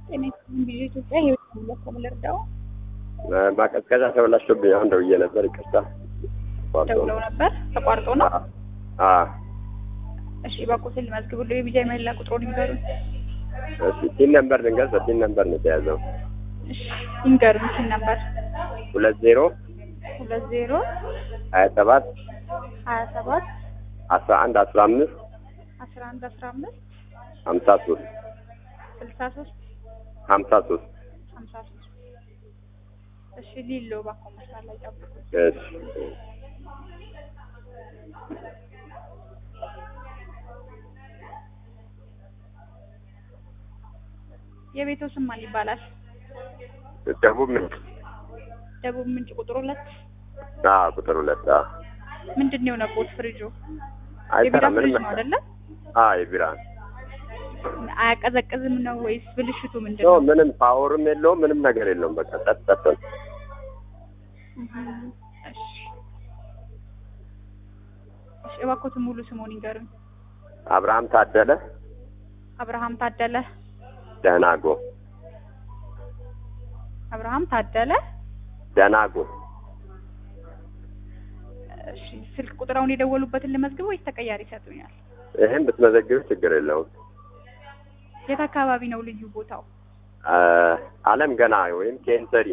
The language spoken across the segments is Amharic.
ጤና ይስጥልኝ ቪዲዮ ኢትዮጵያ ህይወት ሙለኮ ልርዳው ማቀዝቀዣ ተበላሽቶብኝ አሁን ደውዬ ነበር። ይቅርታ ደውለው ነበር ተቋርጦ ነው። አ እሺ በቁስል መዝግቡልኝ የቢጃ መላ ቁጥሩን ይንገሩኝ። እሺ ቲን ነምበር ልንገር። በቲን ነምበር ነው የተያዘው። እሺ ይንገሩኝ። ሲል ነበር ሁለት ዜሮ ሁለት ዜሮ ሀያ ሰባት ሀያ ሰባት አስራ አንድ አስራ አምስት አስራ አንድ አስራ አምስት ሀምሳ ሶስት ስልሳ ሶስት ሀምሳ ሶስት ሀምሳ ሶስት እሺ ሊሎ እባክዎ መስመር ላይ ጠብቁ። እሺ የቤቶ ስም ማን ይባላል? ደቡብ ምንጭ ደቡብ ምንጭ ቁጥር ሁለት አ ቁጥር ሁለት አ ምንድን ነው የሆነቦት? ፍሪጁ የቢራ አይሰራም ፍሪጅ ምንም ነው አይደለ? አ የቢራ አያቀዘቅዝም ነው ወይስ ብልሽቱ ምንድን ኖ ነው? ምንም ፓወርም የለውም ምንም ነገር የለውም። በቃ ጸጥ ጸጥ ነው። እህ፣ እሺ እሺ፣ እባክዎትን ሙሉ ስሙን ይንገሩኝ። አብርሃም ታደለ አብርሃም ታደለ ደናጎ አብርሃም ታደለ። ደናጎ እሺ ስልክ ቁጥራውን የደወሉበትን ልመዝግብ ወይስ ተቀያሪ ይሰጡኛል? ይህን ብትመዘግብ ችግር የለውም። የት አካባቢ ነው ልዩ ቦታው? አ አለም ገና ወይም ኬንተሪ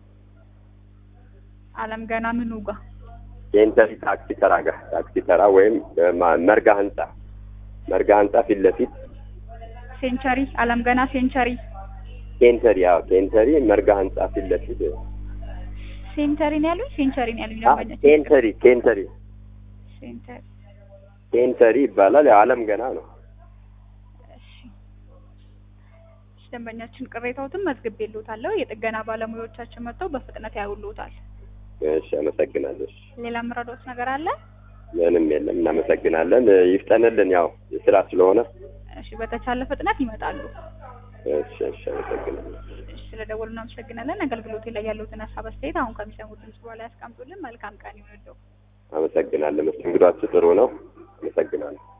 አለም ገና ምኑ ጋር? ኬንተሪ ታክሲ ተራ ጋር ታክሲ ተራ ወይም እ ማ- መርጋ ህንጻ መርጋ ህንጻ ፊት ለፊት ሴንቸሪ አለም ገና ሴንቸሪ ኬንተሪ ያው ኬንተሪ መርጋ ህንጻ ፊት ለፊት ሴንተሪ ነው ያሉኝ? ሴንቸሪ ነው ያሉኝ? አ ደንበኛ ኬንተሪ ኬንተሪ ሴንተሪ። ኬንተሪ ይባላል። ያው አለም ገና ነው። እሺ እሺ፣ ደንበኛችን ቅሬታዎትን መዝግቤልዎታለሁ። የጥገና ባለሙያዎቻችን መጥተው በፍጥነት ያውሉታል። እሺ አመሰግናለሁ። እሺ ሌላ የምረዳዎት ነገር አለ? ምንም የለም። እናመሰግናለን። እ ይፍጠንልን ያው የስራ ስለሆነ። እሺ በተቻለ ፍጥነት ይመጣሉ። እሺ እሺ አመሰግናለሁ። እሺ ስለደወሉ እናመሰግናለን። አገልግሎቴ ላይ ያለውትን ሀሳብ አስተያየት አሁን ከሚሰሙት ድምጽ በኋላ ያስቀምጡልን። መልካም ቀን ይሁንልዎ። አመሰግናለሁ። መስተንግዷችሁ ጥሩ ነው። አመሰግናለሁ።